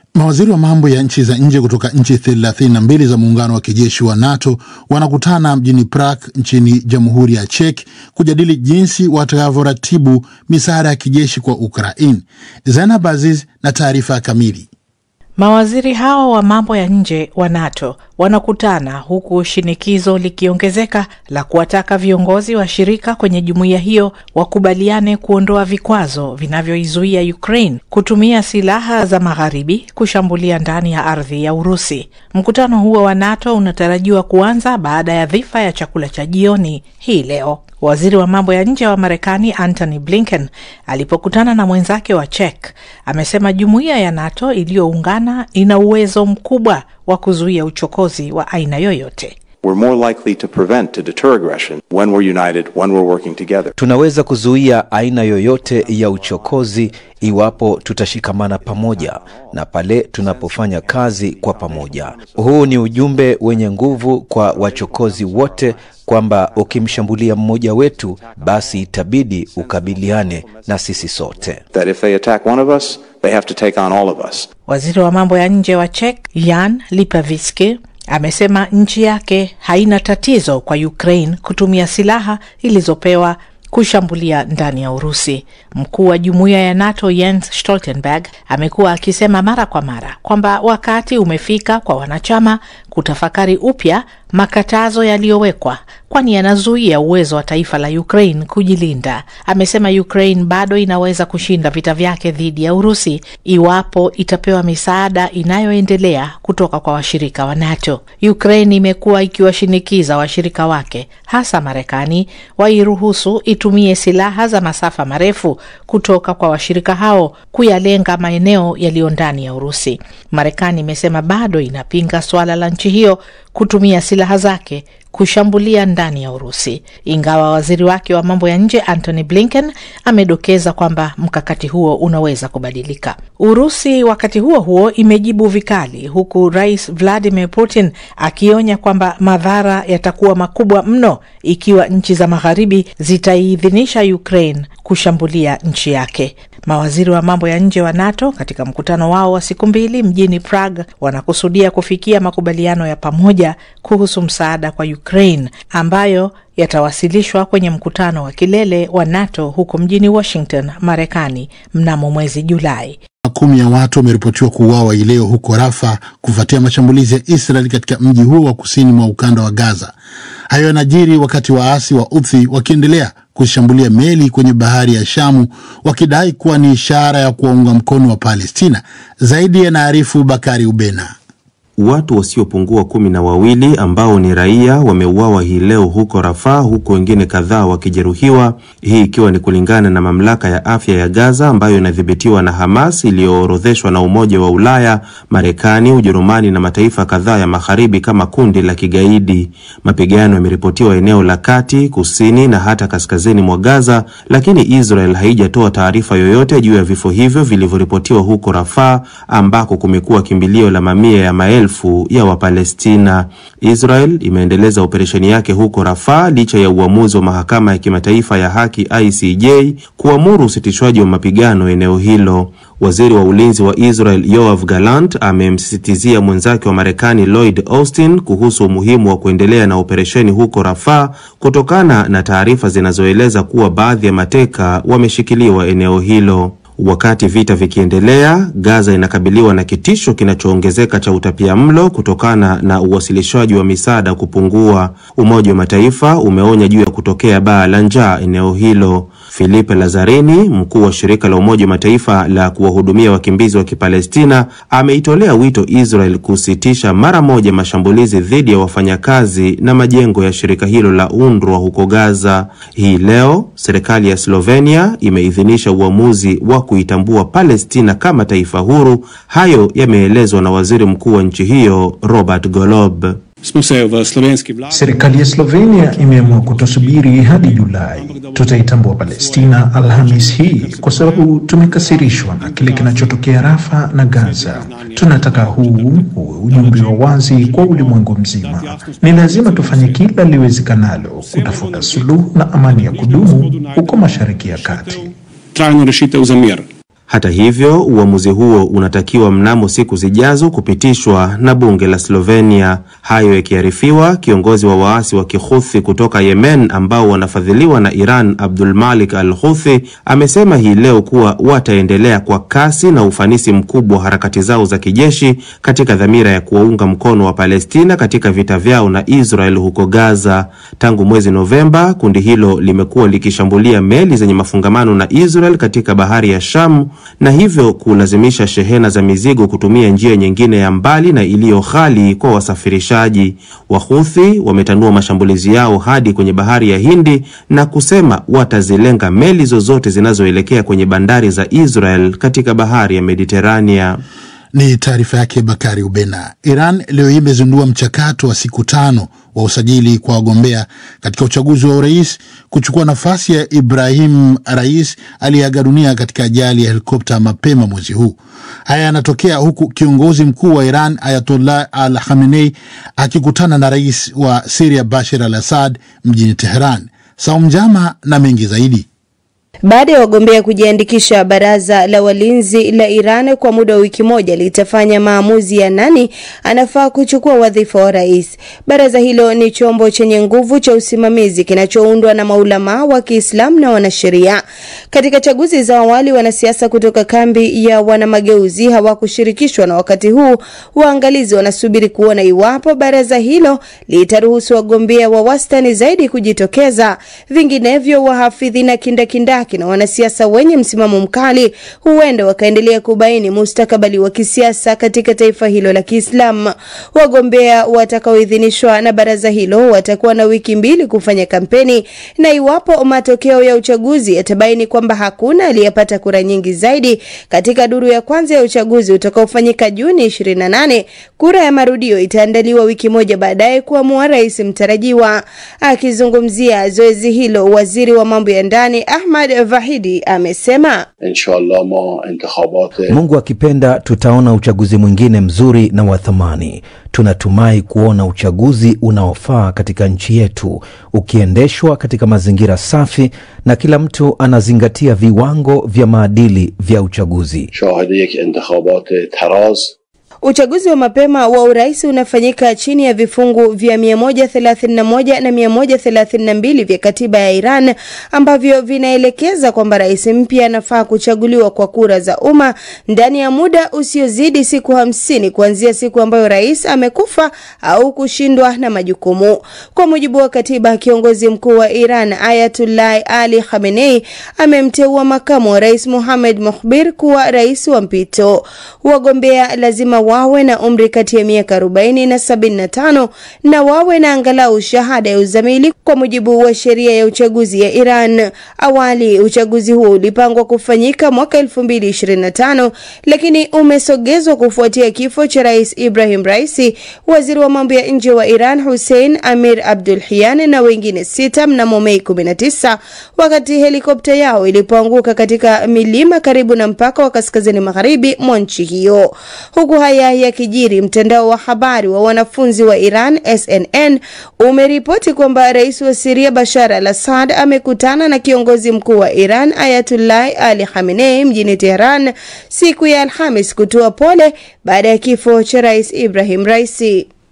Mawaziri wa mambo ya nchi za nje kutoka nchi thelathini na mbili za muungano wa kijeshi wa NATO wanakutana mjini Prague nchini Jamhuri ya Czech kujadili jinsi watakavyoratibu misaada ya kijeshi kwa Ukraine. Zainab Aziz na taarifa kamili. Mawaziri hao wa mambo ya nje wa NATO wanakutana huku shinikizo likiongezeka la kuwataka viongozi wa shirika kwenye jumuiya hiyo wakubaliane kuondoa vikwazo vinavyoizuia Ukraine kutumia silaha za magharibi kushambulia ndani ya ardhi ya Urusi. Mkutano huo wa NATO unatarajiwa kuanza baada ya dhifa ya chakula cha jioni hii leo. Waziri wa mambo ya nje wa Marekani Antony Blinken alipokutana na mwenzake wa Czech amesema jumuiya ya NATO iliyoungana ina uwezo mkubwa wa kuzuia uchokozi wa aina yoyote. We're more likely to prevent, to deter aggression when we're united, when we're working together. Tunaweza kuzuia aina yoyote ya uchokozi iwapo tutashikamana pamoja na pale tunapofanya kazi kwa pamoja. Huu ni ujumbe wenye nguvu kwa wachokozi wote kwamba ukimshambulia mmoja wetu, basi itabidi ukabiliane na sisi sote. That if they attack one of us, they have to take on all of us. Waziri wa mambo ya nje wa Czech Jan Lipavsky amesema nchi yake haina tatizo kwa Ukraine kutumia silaha ilizopewa kushambulia ndani ya Urusi. Mkuu wa jumuiya ya NATO Jens Stoltenberg amekuwa akisema mara kwa mara kwamba wakati umefika kwa wanachama kutafakari upya makatazo yaliyowekwa, kwani yanazuia uwezo wa taifa la Ukraine kujilinda. Amesema Ukraine bado inaweza kushinda vita vyake dhidi ya Urusi iwapo itapewa misaada inayoendelea kutoka kwa washirika wa NATO. Ukraine imekuwa ikiwashinikiza washirika wake, hasa Marekani, wairuhusu itumie silaha za masafa marefu kutoka kwa washirika hao kuyalenga maeneo yaliyo ndani ya Urusi. Marekani imesema bado inapinga suala la nchi hiyo kutumia silaha zake kushambulia ndani ya Urusi, ingawa waziri wake wa mambo ya nje Antony Blinken amedokeza kwamba mkakati huo unaweza kubadilika. Urusi wakati huo huo imejibu vikali, huku Rais Vladimir Putin akionya kwamba madhara yatakuwa makubwa mno ikiwa nchi za magharibi zitaiidhinisha Ukraine kushambulia nchi yake. Mawaziri wa mambo ya nje wa NATO katika mkutano wao wa siku mbili mjini Prague wanakusudia kufikia makubaliano ya pamoja kuhusu msaada kwa Ukraine ambayo yatawasilishwa kwenye mkutano wa kilele wa NATO huko mjini Washington, Marekani mnamo mwezi Julai. Makumi ya watu wameripotiwa kuuawa hii leo huko Rafa kufuatia mashambulizi ya Israel katika mji huo wa kusini mwa ukanda wa Gaza. Hayo yanajiri wakati waasi wa Houthi wakiendelea kushambulia meli kwenye bahari ya Shamu wakidai kuwa ni ishara ya kuwaunga mkono wa Palestina. Zaidi yanaarifu Bakari Ubena. Watu wasiopungua kumi na wawili ambao ni raia wameuawa hii leo huko Rafaa, huku wengine kadhaa wakijeruhiwa, hii ikiwa ni kulingana na mamlaka ya afya ya Gaza ambayo inadhibitiwa na Hamas iliyoorodheshwa na Umoja wa Ulaya, Marekani, Ujerumani na mataifa kadhaa ya magharibi kama kundi la kigaidi. Mapigano yameripotiwa eneo la kati, kusini na hata kaskazini mwa Gaza, lakini Israel haijatoa taarifa yoyote juu ya vifo hivyo vilivyoripotiwa huko Rafaa ambako kumekuwa kimbilio la mamia ya maelfu ya Wapalestina. Israel imeendeleza operesheni yake huko Rafaa licha ya uamuzi wa mahakama ya kimataifa ya haki ICJ kuamuru usitishwaji wa mapigano eneo hilo. Waziri wa ulinzi wa Israel Yoav Gallant amemsisitizia mwenzake wa Marekani Lloyd Austin kuhusu umuhimu wa kuendelea na operesheni huko Rafaa kutokana na taarifa zinazoeleza kuwa baadhi ya mateka wameshikiliwa eneo hilo. Wakati vita vikiendelea, Gaza inakabiliwa na kitisho kinachoongezeka cha utapia mlo kutokana na uwasilishaji wa misaada kupungua. Umoja wa Mataifa umeonya juu ya kutokea baa la njaa eneo hilo. Filipe Lazarini, mkuu wa shirika la Umoja wa Mataifa la kuwahudumia wakimbizi wa Kipalestina, ameitolea wito Israel kusitisha mara moja mashambulizi dhidi ya wafanyakazi na majengo ya shirika hilo la UNRWA huko Gaza. Hii leo serikali ya Slovenia imeidhinisha uamuzi wa kuitambua Palestina kama taifa huru. Hayo yameelezwa na waziri mkuu wa nchi hiyo Robert Golob. Serikali ya Slovenia imeamua kutosubiri hadi Julai. Tutaitambua Palestina Alhamis hii kwa sababu tumekasirishwa na kile kinachotokea Rafa na Gaza. Tunataka huu uwe ujumbe wa wazi kwa ulimwengu mzima. Ni lazima tufanye kila liwezekanalo kutafuta suluhu na amani ya kudumu huko Mashariki ya Kati. Hata hivyo, uamuzi huo unatakiwa mnamo siku zijazo kupitishwa na bunge la Slovenia. Hayo yakiarifiwa, kiongozi wa waasi wa Kihuthi kutoka Yemen ambao wanafadhiliwa na Iran, Abdul Malik al Huthi, amesema hii leo kuwa wataendelea kwa kasi na ufanisi mkubwa wa harakati zao za kijeshi katika dhamira ya kuwaunga mkono wa Palestina katika vita vyao na Israel huko Gaza. Tangu mwezi Novemba, kundi hilo limekuwa likishambulia meli zenye mafungamano na Israel katika bahari ya Sham na hivyo kulazimisha shehena za mizigo kutumia njia nyingine ya mbali na iliyo ghali kwa wasafirishaji. Wahuthi wametanua mashambulizi yao hadi kwenye bahari ya Hindi na kusema watazilenga meli zozote zinazoelekea kwenye bandari za Israel katika bahari ya Mediterania. Ni taarifa yake Bakari Ubena. Iran leo hii imezindua mchakato wa siku tano wa usajili kwa wagombea katika uchaguzi wa urais kuchukua nafasi ya Ibrahim Rais aliyeaga dunia katika ajali ya helikopta mapema mwezi huu. Haya yanatokea huku kiongozi mkuu wa Iran Ayatollah Al Khamenei akikutana na rais wa Siria Bashar Al Assad mjini Teheran. Saum Jama na mengi zaidi. Baada ya wagombea kujiandikisha, baraza la walinzi la Iran kwa muda wa wiki moja litafanya maamuzi ya nani anafaa kuchukua wadhifa wa rais. Baraza hilo ni chombo chenye nguvu cha usimamizi kinachoundwa na maulamaa wa Kiislamu na wanasheria. Katika chaguzi za awali, wanasiasa kutoka kambi ya wanamageuzi hawakushirikishwa, na wakati huu waangalizi wanasubiri kuona iwapo baraza hilo litaruhusu wagombea wa wastani zaidi kujitokeza. Vinginevyo, wahafidhi na kindakindaki na wanasiasa wenye msimamo mkali huenda wakaendelea kubaini mustakabali wa kisiasa katika taifa hilo la Kiislamu. Wagombea watakaoidhinishwa na baraza hilo watakuwa na wiki mbili kufanya kampeni, na iwapo matokeo ya uchaguzi yatabaini kwamba hakuna aliyepata kura nyingi zaidi katika duru ya kwanza ya uchaguzi utakaofanyika Juni 28, kura ya marudio itaandaliwa wiki moja baadaye kuamua rais mtarajiwa. Akizungumzia zoezi hilo, waziri wa mambo ya ndani Ahmad Vahidi amesema inshallah ma intikhabat Mungu akipenda tutaona uchaguzi mwingine mzuri na wa thamani. Tunatumai kuona uchaguzi unaofaa katika nchi yetu ukiendeshwa katika mazingira safi na kila mtu anazingatia viwango vya maadili vya uchaguzi. shahid yek intikhabat taraz Uchaguzi wa mapema wa urais unafanyika chini ya vifungu vya 131 na 132 vya katiba ya Iran ambavyo vinaelekeza kwamba rais mpya anafaa kuchaguliwa kwa kura za umma ndani ya muda usiozidi siku hamsini kuanzia siku ambayo rais amekufa au kushindwa na majukumu. Kwa mujibu wa katiba, kiongozi mkuu wa Iran Ayatullah Ali Khamenei amemteua makamu wa rais Mohamed Mohbir kuwa rais wa mpito. Wagombea lazima wawe na umri kati ya miaka 40 na 75 na wawe na angalau shahada ya uzamili kwa mujibu wa sheria ya uchaguzi ya Iran. Awali uchaguzi huo ulipangwa kufanyika mwaka 2025 lakini umesogezwa kufuatia kifo cha rais Ibrahim Raisi, waziri wa mambo ya nje wa Iran Hussein Amir Abdulhian na wengine sita mnamo Mei 19 wakati helikopta yao ilipoanguka katika milima karibu na mpaka wa kaskazini magharibi mwa nchi hiyo. Huku haya yakijiri, mtandao wa habari wa wanafunzi wa Iran SNN umeripoti kwamba rais wa Siria Bashar al-Assad amekutana na kiongozi mkuu wa Iran Ayatullah Ali Khamenei mjini Tehran siku ya Alhamis kutoa pole baada ya kifo cha rais Ibrahim Raisi.